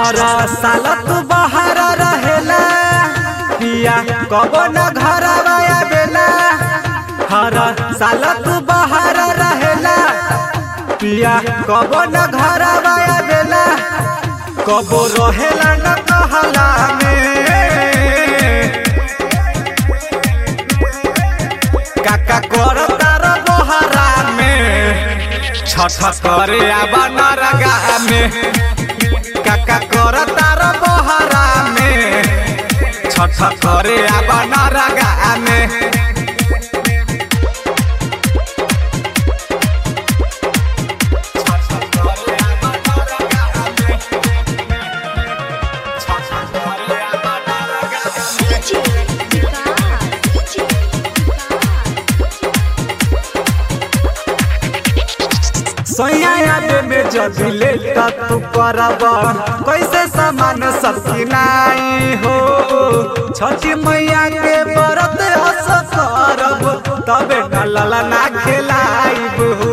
हर साल तू बाहर रहेला पिया कब न घर आवेला हर साल तू बाहर रहेला पिया कब न घर आवेला कब रहेला न कहला में काका कर तार बहरा में छठ करे आबा नरगा में काका कर तार बहरा में छठ करे आबा नरगा में DJ Vikas, DJ सोया याद में जदी ले तू करब कैसे सामान सब किनाई हो छठी मैया के व्रत हस करब तबे न लला ना खिलाइब हो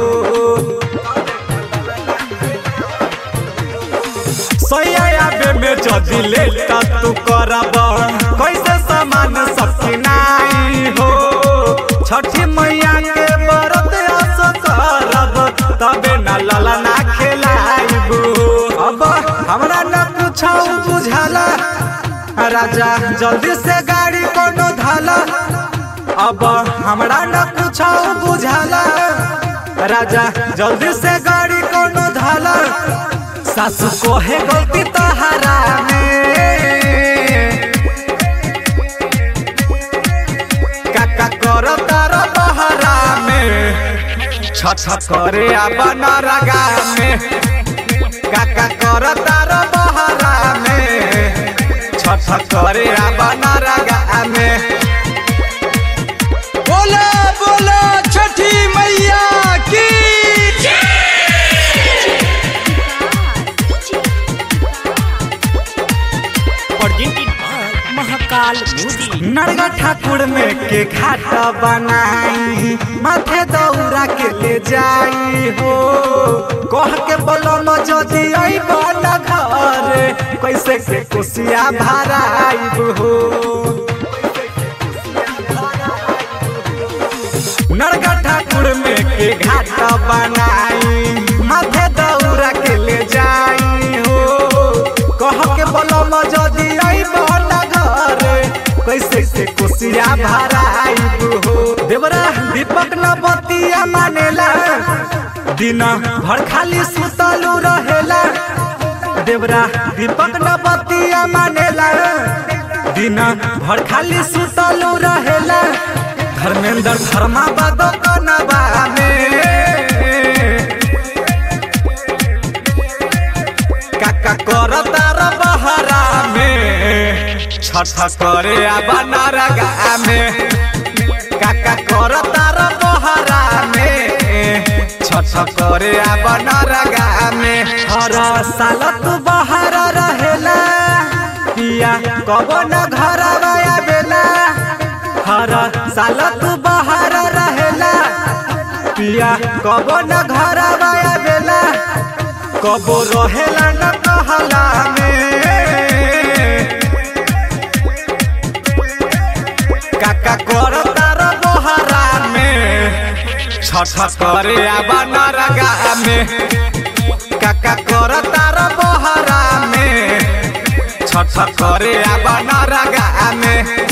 सोया याद में जदी ले तू करब कैसे सामान सब किनाई हो छठी मैया के व्रत हस करब तबे न लला ना खिलाइब अब हमरा न कुछो बुझाला राजा जल्दी से गाड़ी कोनो धाला अब हमरा न कुछो बुझाला राजा जल्दी से गाड़ी कोनो धाला सासू को है गलती तहरा में काका कर तार बहरा में छठ करे अपन रगा में काका कर तार बहरा में छठ करे अपन रगा में बोला बोला छठी मैया की presented by Mahakal Music. नरगा ठाकुर में के घाट बनाई माथे दौरा के ले जाई हो कह के बोलम जदी अइब न घर कैसे के कुसिया भराइब हो नरगा ठाकुर में के घाट बनाई माथे दौरा के ले जाई हो कह के बोलम जदी अइब न घर कैसे से कुसिया भराइब हो देवरा दीपक न बतिया मानेला दिन भर खाली सुतलू रहेला देवरा दीपक न बतिया मानेला दिन भर खाली सुतलू रहेला धर्मेंद्र धर्मा बदो कनबा में काका कर तार बहरा में छठ करे आबा नरगा में काका कर तार बहरा में छठ करे आबा नरगा में हर साल तू बाहर रहेला पिया कब न घर आवेला हर साल तू बाहर रहेला पिया कब न घर आवेला कब रहेला न कहला में काका कर तार बहरा में छठ करे आबा नरगा में काका कर तार बहरा में छठ करे आबा नरगा में